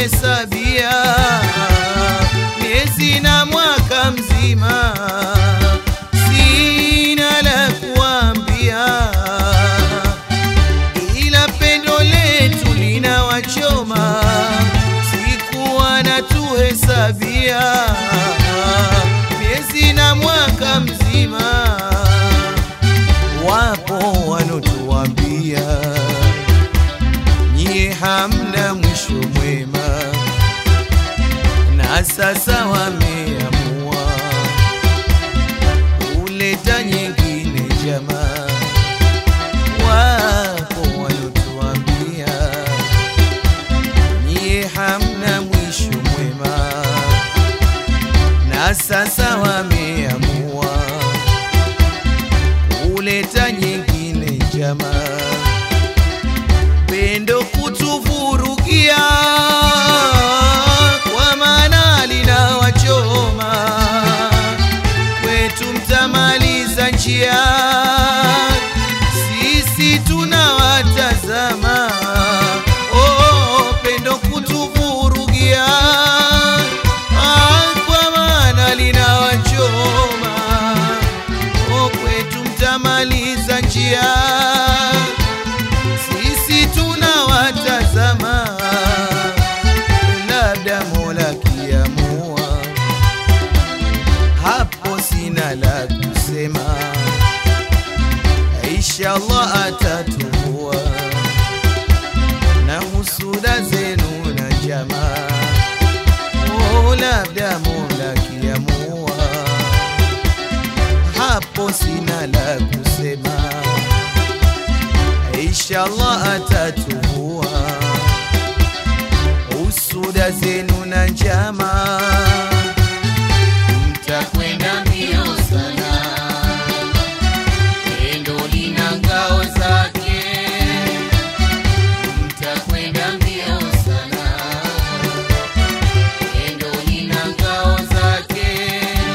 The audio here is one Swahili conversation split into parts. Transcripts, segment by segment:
natuhesabia miezi na mwaka mzima, sina la kuambia, ila pendo letu linawachoma, sikuwa natuhesabia miezi na mwaka mzima, wapo wanotuambia nyie hamna mwisho mwema, na sasa wameamua kuleta nyingine jamaa. Wapo walotuambia nyie hamna mwisho mwema, na sasa wameamua kuleta nyingine jamaa pendo kutuvurugia, kwa maana linawachoma kwetu, mtamaliza njia, sisi tunawatazama. Oh, pendo kutuvurugia, ah, kwa maana linawachoma oh, kwetu mtamaliza njia sisi tunawatazama, labda Mola kiamua, hapo sina la kusema, inshallah atatumbua na husuda zenu na jamaa. Oh, labda Mola kiamua, hapo sina la kusema inshallah atatumbua usuda zenu na njama, mtakwenda mbio sana, pendo lina ngao zake, mtakwenda mbio sana, pendo lina ngao zake,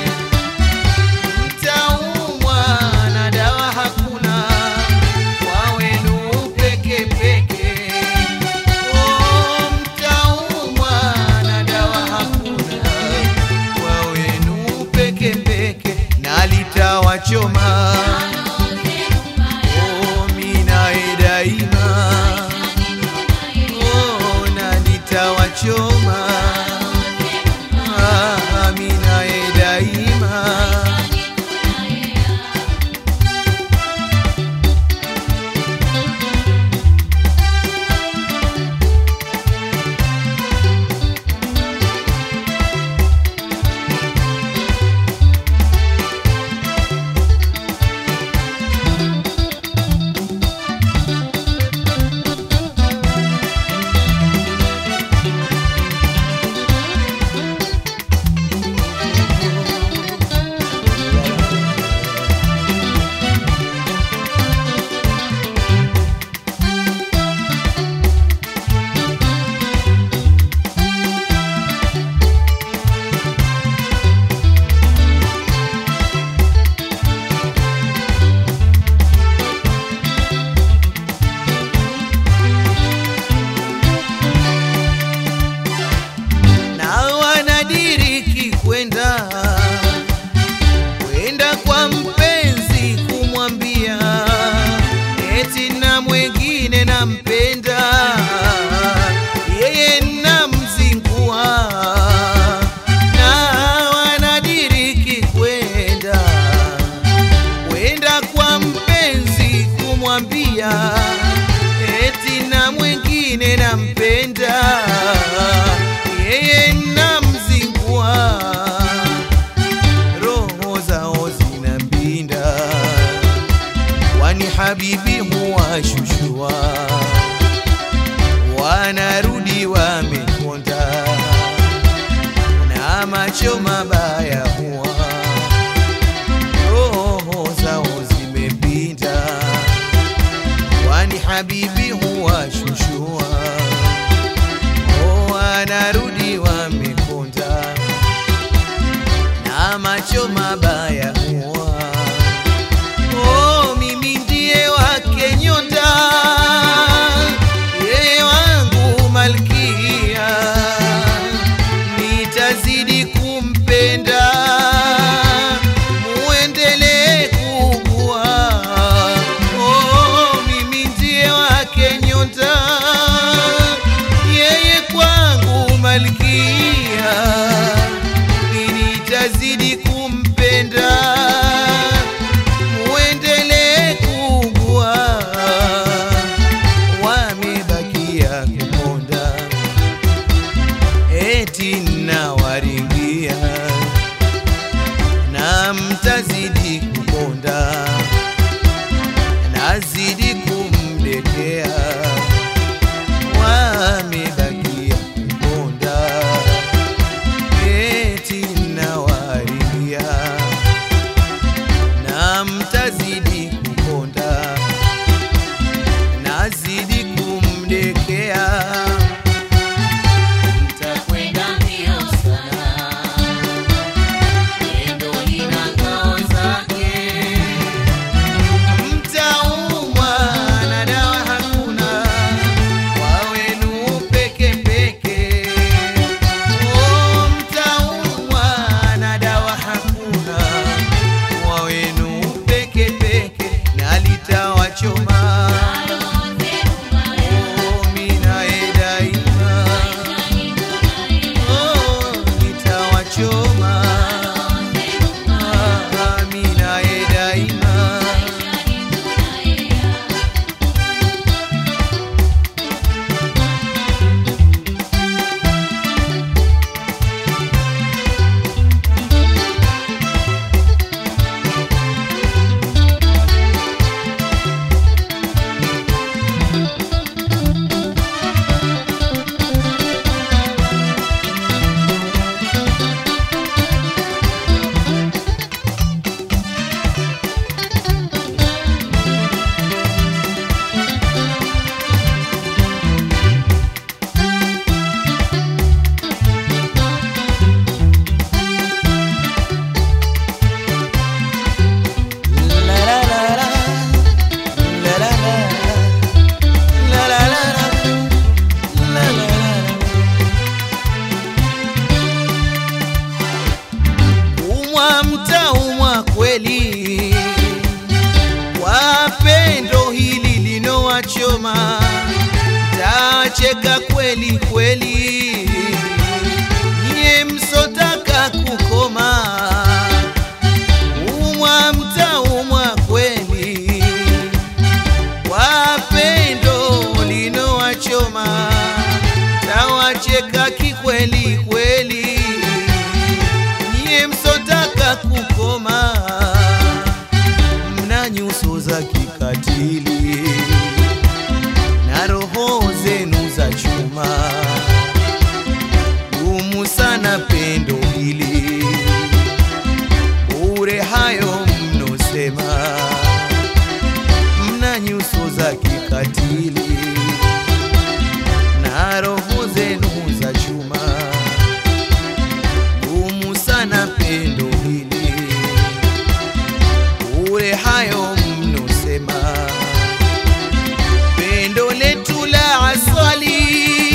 mtaumwa na dawa hakuna kwa wenu peke peke. Oh, mtaumwa na dawa hakuna kwa wenu peke peke, na litawachoma oh, minae daima oh, na litawachoma ah, minae daima na wanadiriki kwenda kwenda kwa mpenzi kumwambia eti na mwengine nampenda yeye namzingua na wanadiriki kwenda kwenda kwa mpenzi kumwambia eti na mwengine nampenda yeye namzingua roho zao zinapinda kwani habibi huwashushua wanarudi wamekonda na macho mabaya huwa roho zao zimepinda kwani habibi huwashushua wanarudi wamekonda na macho mabaya huwa oh, mimi ndiye wake nyota yeye wangu malkia malkia, mimi nitazidi kumpenda, muendelee kugua, wamebakia kuponda, eti nawaringia na mtazidi kuponda, nazidi kumdekea, wamebakia kuponda, eti nawaringia na mtazidi kuponda, nazidi kumdekea, Nitakwenda mbio sana, pendo lina ngao zake. mtaumwa na dawa hakuna, wawenu peke peke. Oh, mtaumwa na dawa hakuna, wawenu peke peke, na litawachoma Roho zenu mbaya, oh, minae daima maishani tunalia. oh, litawachoma Roho zenu mbaya, ah, minae daima maishani tunalia. Umwa mtaumwa kweli kwa pendo hili linowachoma, tacheka kweli kweli, nye msotaka kukoma. Umwa mtaumwa kweli kwa pendo linowachoma, tawacheka kikweli kweli, nyie msotaka kukoma, mna nyuso za kikatili na roho zenu za chuma, gumu sana pendo hili, bure hayo mnosema, mna nyuso za kikatili na roho zenu za chuma, gumu sana pendo hili, bure hayo mnosema, pendo letu la asali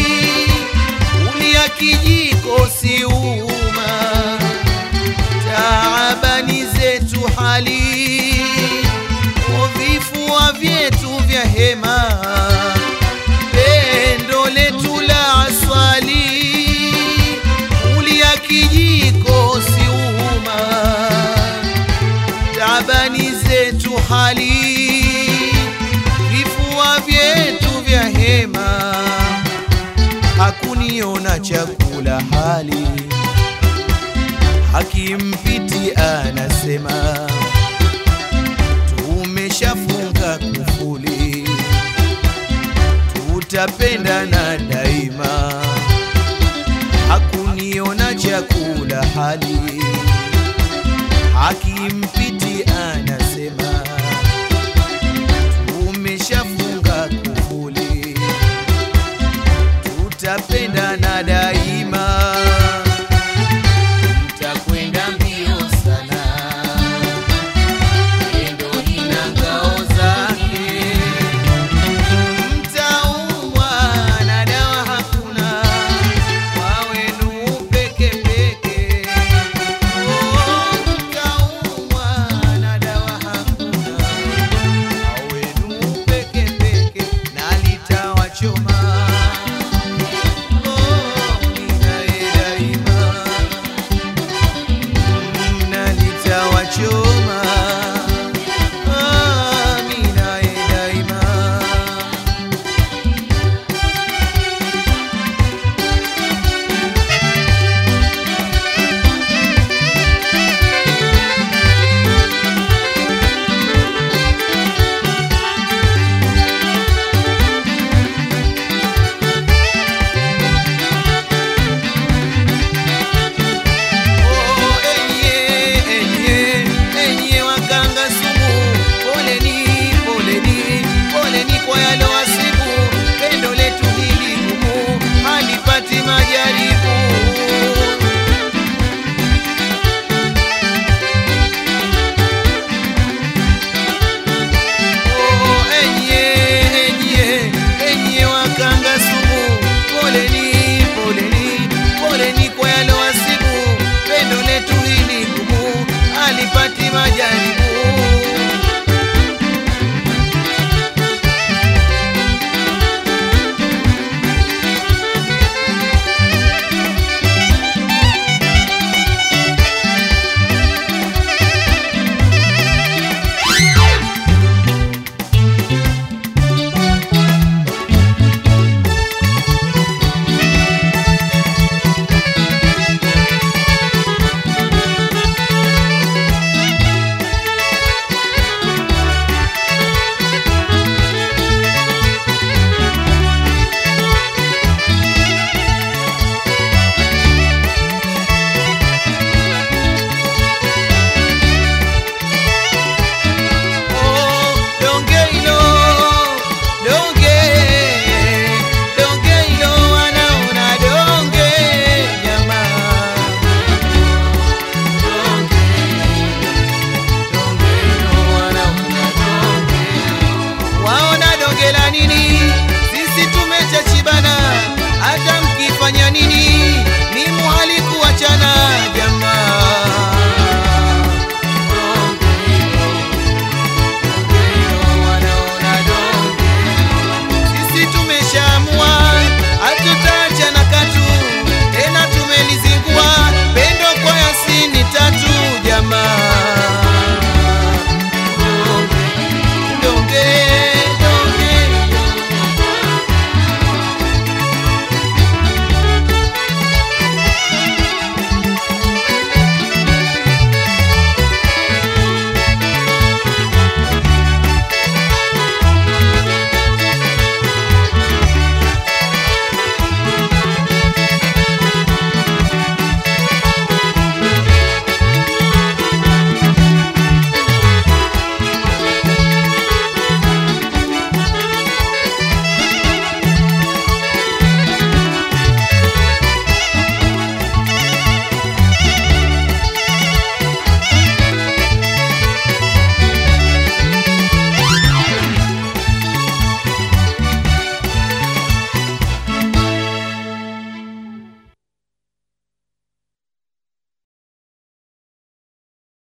ulia kijiko si uma, taabani zetu hali o vifua vyetu vya hema pendo letu la asali ulia kijiko siuma tabani zetu hali vifua vyetu vya hema hakuniona chakula hali hakimpiti anasema tumeshafunga kufuli tutapendana daima hakuniona chakula hali hakimpiti anasema tumeshafunga kufuli tutapendana daima